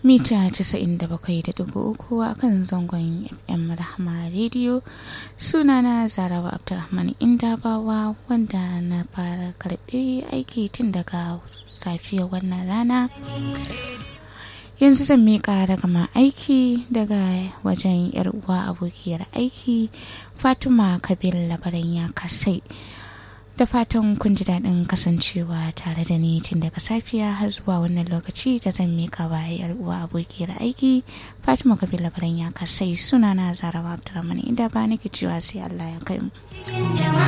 mita 97.3 a kan zangon fm rahama rediyo sunana zarawa abdulrahman indabawa wanda na fara karbe aiki tun daga safiyar wannan rana yanzu zan miƙa ragama aiki daga wajen yar uwa abokiyar aiki fatima kabir labaran ya kasai da fatan kun ji daɗin kasancewa tare da ni tun daga safiya har zuwa wannan lokaci da zan mika wa yar uwa abokiyar aiki fatima kabir labaran ya kasai suna na zarawa abdulrahman inda ba nake cewa sai allah ya kai mu